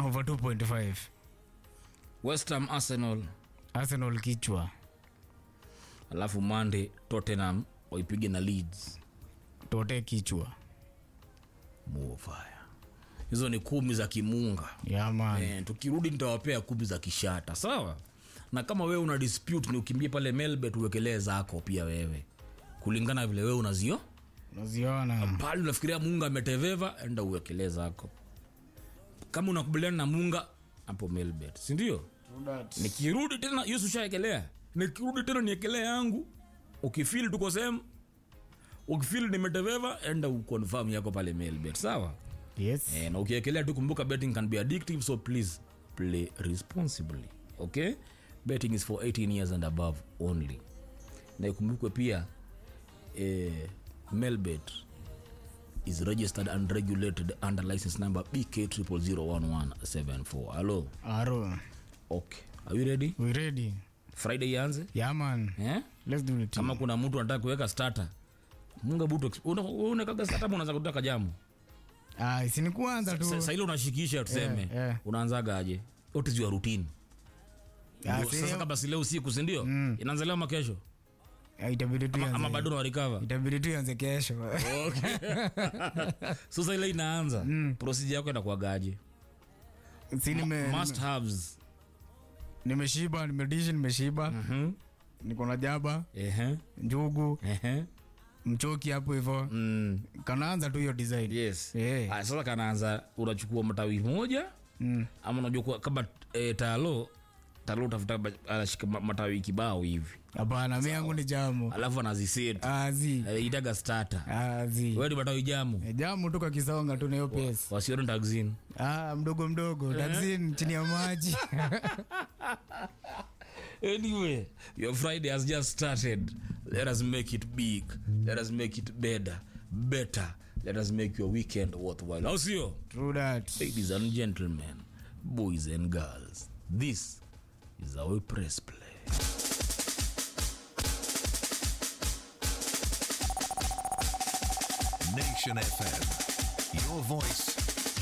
over 2.5 West Ham Arsenal arsenal kichwa alafu Monday Tottenham waipige na Leeds tote kichwa Mofaya. hizo ni kumi za kimunga yaman eh, tukirudi nitawapea kumi za kishata sawa na kama wewe una dispute ni ukimbie pale melbet uwekelee zako pia wewe kulingana vile wewe unazio unaziona pale unafikiria munga ameteveva enda uwekelee zako kama unakubaliana na munga hapo melbet sindio nikirudi tena hiyo ushaekelea nikirudi tena niekelee yangu ukifili tuko sehemu ukifili nimeteveva enda uconfirm yako pale melbet sawa yes Eh, na ukiekelea tu kumbuka betting can be addictive so please play responsibly okay betting is for 18 years and above only na ikumbukwe pia eh, melbet is registered and regulated under license number bk 0001174 hello aro okay are you ready we ready friday ianze yaman eh? let's do it kama kuna mtu anataka kuweka starter munga buto unakaga starter ama unaanza kutaka jamu ah si ni kuanza tu sahili unashikisha tuseme Eh, eh. unaanzaga aje what is your routine Ah, Ndio, si sasa leo- kama si leo usiku sindio mm. inaanza leo ama kesho Ah, itabidi tu ama, ama ianze- bado unawarikava itabidi tu ianze kesho sasa ile inaanza mm. procedure yako inakuagaje si nime must haves nimeshiba nimedishi nimeshiba Mhm. niko na jaba Ehe, njugu ehe. mchoki hapo hivo Mm. kanaanza tu hiyo design yes Eh. Ah, sasa kanaanza unachukua matawi moja Mm. ama unajua kuwa- kama e, talo talo utafuta ba- anashika ma- matawi kibao hivi hapana mi yangu ni jamu alafu anaziset azi Eh, itaga starter azi wewe ni matawi jamu Eh, jamu tu kakisonga tu na hiyo pesi wasione taxin ah, mdogo mdogo taxin chini ya maji anyway your friday has just started let us make it big let us make it better better let us make your weekend worthwhile au sio True that. ladies and gentlemen boys and girls this is our press play Nation FM. Your voice,